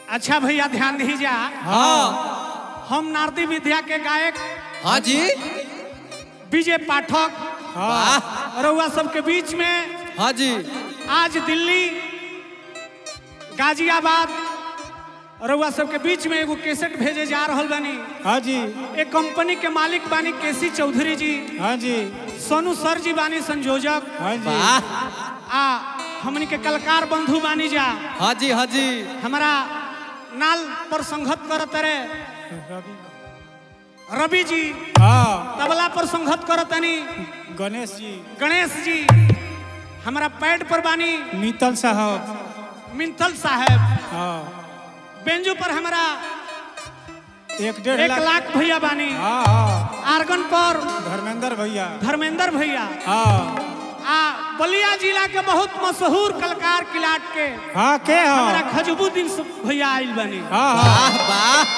अच्छा भैया ध्यान दीजिए हाँ हम नारदी विद्या के गायक हाँ जी विजय पाठक वाह रउआ सबके बीच में हाँ जी आज दिल्ली गाजियाबाद रउआ सबके बीच में एगो कैसेट भेजे जा रहल बानी हाँ जी एक कंपनी के मालिक बानी केसी चौधरी जी हाँ जी सोनू सर जी बानी संयोजक हाँ जी वाह आ हमनी के कलाकार बंधु बानी जा हाँ जी हाँ जी हमारा नाल पर संघत करत रे रवि जी हाँ तबला पर संघत करतनी गणेश जी गणेश जी हमारा पैड पर बानी मीतल साहब मिंथल साहब हाँ बेंजू पर हमारा एक डेढ़ एक लाख लाख भैया बानी हाँ हाँ आर्गन पर धर्मेंद्र भैया धर्मेंद्र भैया हाँ आ बलिया जिला के बहुत मशहूर कलाकार किलाट के हाँ के हमारा हाँ खजबुद्दीन सु- भैया आइल बानी हाँ हाँ वाह वाह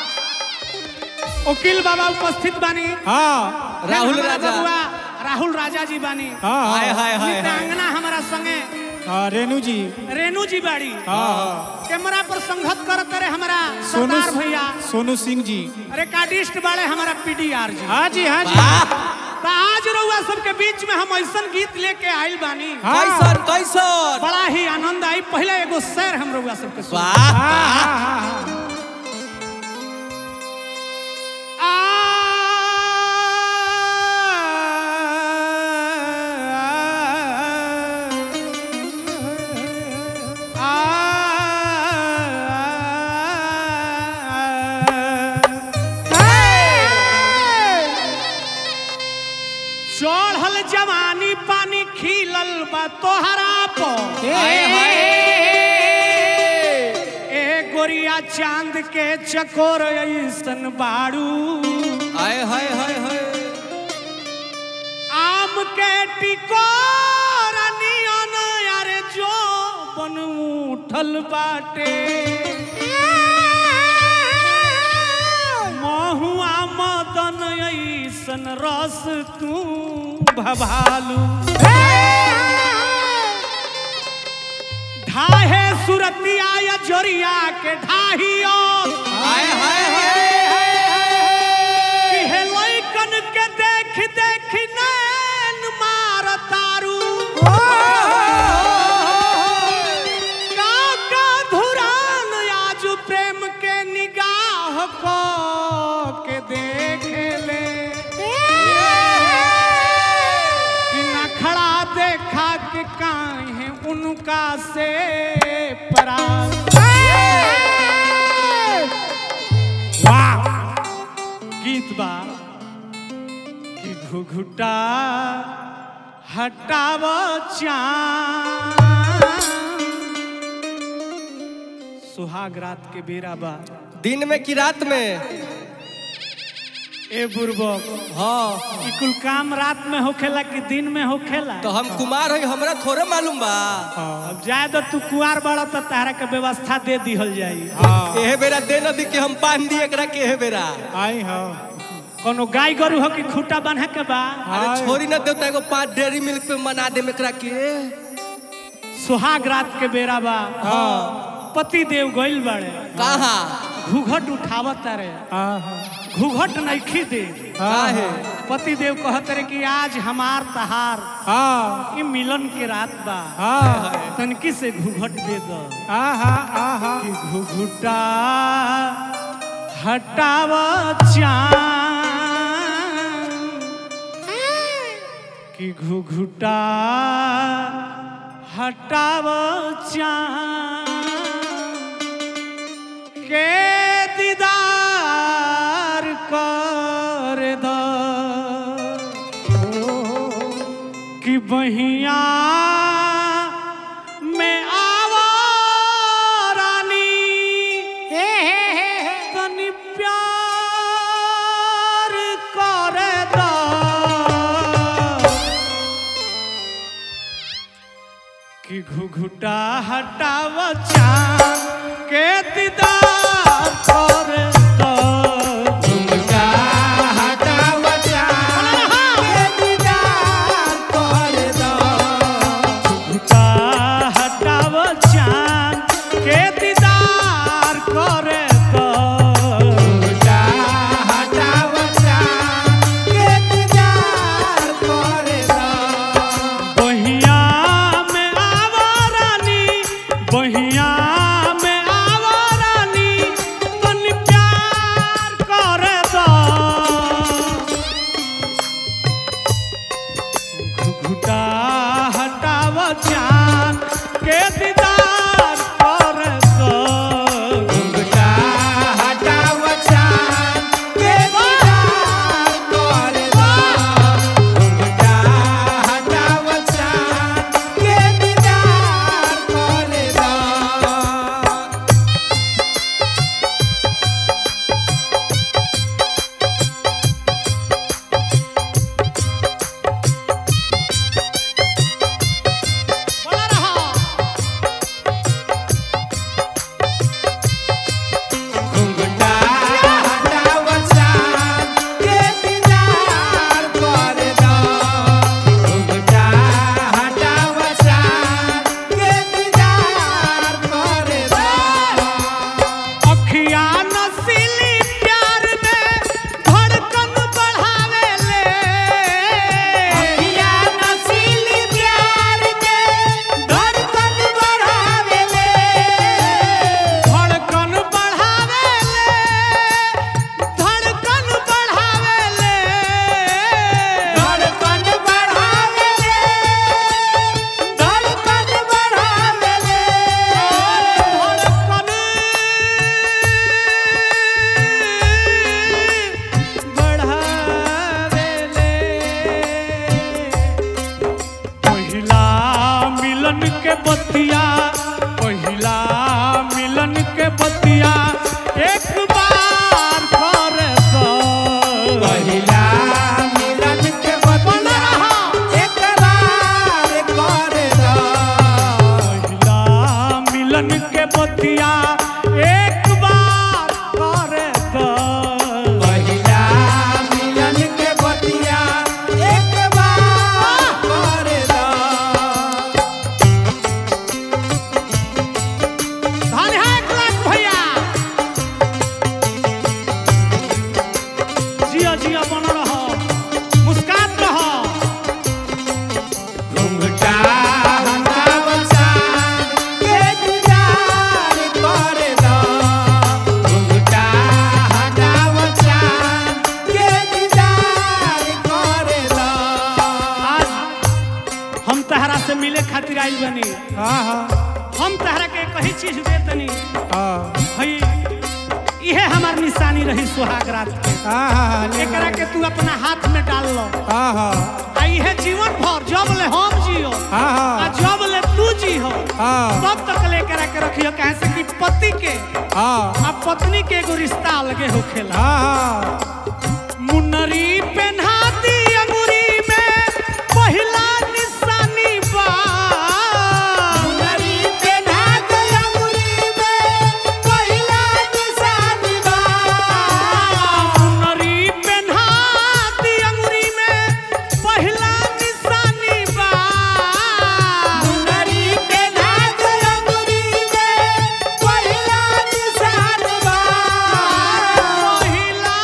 वकील बाबा उपस्थित बानी हाँ राहुल हमारा राजा बबुआ राहुल राजा जी बानी हाँ हाय हाँ हाय हाय हाय मित्रांगना हमारा संगे हाँ रेणु जी रेणु जी बाड़ी हाँ हाँ कैमरा पर संघत करत रहे हमारा सोनू सरदार भैया सोनू सिंह जी रिकॉर्डिस्ट बाड़े हमारा पीडीआर जी हाँ जी हाँ जी वाह तो आज रउआ सबके बीच में हम ऐसन गीत लेके आइल बानी हाँ कैसन कैसन बड़ा ही आनंद आई पहले एगो शेर हम रउआ सबके सुना वाह हाँ हाँ हाँ हाँ चढ़ल जवानी पानी खिलल बा तोहरा पर हाय हाय ए गोरिया चांद के चकोर ऐसन बाड़ू हाय हाय हाय हाय आम के टिकोर नियन यारे जो बन उठल बाटे महुआ मदन ऐसन रस तू भभालू ढाहे सुरतिया या जोरिया के ढाहियो हाय हाय हाय कि हे लइकन के देख देख नैन मार तारू काका धुरान आज प्रेम के निगाह को के देख ले कि नखड़ा देखा के काहे उनका से परा वाह गीत बा कि घुघुटा हटाव चान सुहाग रात के बेरा बा दिन में कि रात में ए बुरबक हाँ ई कुल काम रात में होखेला कि दिन में होखेला तो हम कुमार है हमरा थोड़े मालूम बा अब जाए तो तू कुआर बड़ा तो तारा के व्यवस्था दे दिहल जाई हाँ एहे बेरा दे न दी के हम पान दी एकरा के एहे बेरा आई हाँ कोनो गाय गरु हो कि खूटा बांधे के बा अरे हाय। छोरी न देवता एगो पाँच डेयरी मिल्क पे मना दे एकरा के सुहाग रात के बेरा बा हाँ पति देव गइल बाड़े कहा घूघट उठावत तारे हाँ हाँ घूघट नइखी दे काहे पति देव कहत रे कि आज हमार तहार हाँ ई मिलन के रात बा हाँ तनकी से घूघट दे दो हाँ हाँ हाँ हाँ कि घुघुटा हटाव चान कि घुघुटा हटाव चान के दीदार कर दो कि बहिया में आवा रानी तनी प्यार कर दो कि घुघुटा हटाव चान के दीदार कर दो घुघुटा हटाव चान के दीदार कर दो घुघुटा हटाव चान के दीदार हटाव चान के दीदार कर दो घुंघटा हटाव चांद के दीदार कर दो घुंघटा हटाव चांद के दीदार कर दो बोला रहा घुंघटा हटाव चांद के दीदार कर दो घुंघटा हटाव चांद के दीदार कर दो अखिया नसीली प्यार में धड़कन बढ़ावे ले अखिया नसीली प्यार के धड़कन बढ़ावे ले धड़कन बढ़ावे ले धड़कन बढ़ावे ले धड़कन बढ़ावे ले धड़कन बढ़ावे ले धड़कन बढ़ावे ले पहिला मिलन के बतिया पहिला मिलन के बतिया एक बार कर दो पहिला मिलन के बतिया एक बार कर दो पहिला मिलन के बतिया एक बार कर दो पहिला मिलन के बतिया एक बार कर दो धन है एक लाख भैया जिया जिया बन रहो मुस्कात रहो घुंघटा हटाव चांद के दीदार कर दो घुंघटा हटाव चांद के दीदार कर दो आज हम तहरा से मिले खातिर आइल बनी हाँ हाँ हम तहरा के कही चीज दे तनी हाँ भई इहे हमार निशानी रही सुहाग रात के हाँ हाँ एकरा के तू अपना हाथ में डाल लो हाँ हाँ आ इहे जीवन भर जब ले हम जियो हाँ आ हाँ जब ले तू जी हो हाँ तब तक ले करा के रखियो कहे से कि पति के हाँ आ पत्नी के एगो रिश्ता अलगे होखेला हाँ हाँ मुनरी पेन्हा दी अंगुरी में पहिला निशानी बा मुनरी पेन्हा के अंगुरी में पहिला निशानी बा मुनरी पेन्हा दी अंगुरी में पहिला निशानी बा मुनरी पेन्हा के अंगुरी में पहिला निशानी बा पहिला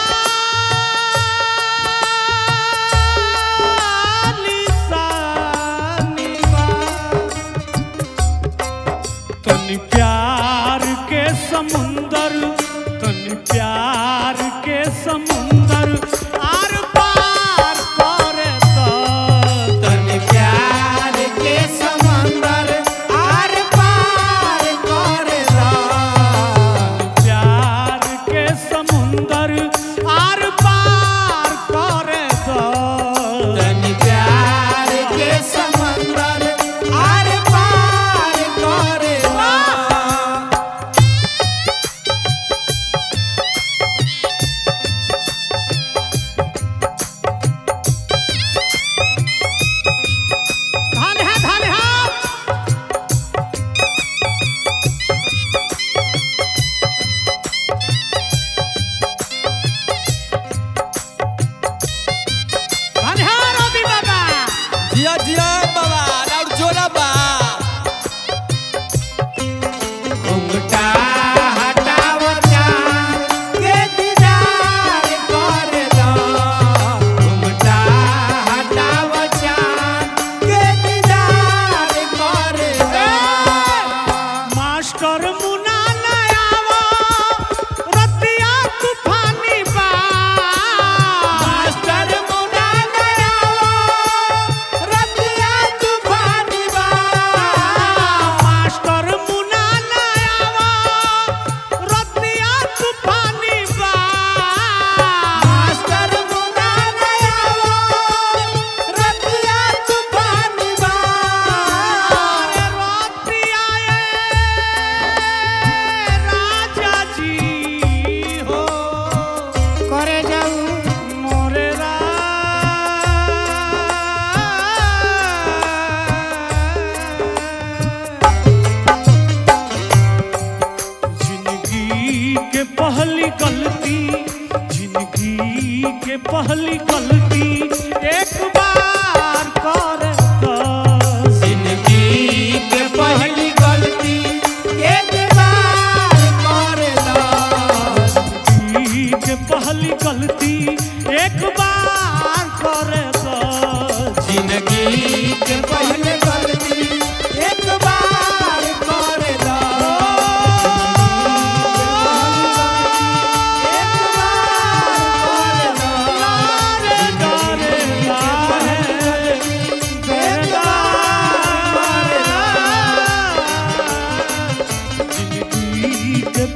निशानी बा तनी प्यार के समुंदर तनी प्यार के समुंदर आर पार कर दो तन प्यार के समंदर आर पार कर दो प्यार के समुंदर आर पार कर दो तन प्यार के समंदर आर पार कर दो धन है धन है धन है रवि बाबा जिया जिया बाबा और जोरा बा घुंघटा हटाव चांद के दीदार कर दो घुंघटा हटाव चांद के दीदार कर दो मास्टर मुना नयावा रतिया तूफानी बा मास्टर मुना गया रतिया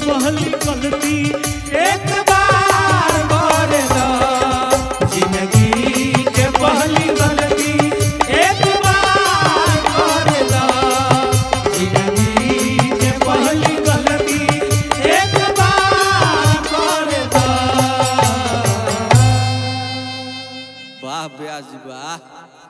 पहली गलती एक बार कर दो जिंदगी के पहली गलती एक बार कर दो जिंदगी के पहली गलती एक बार कर दो वाह ब्याज वाह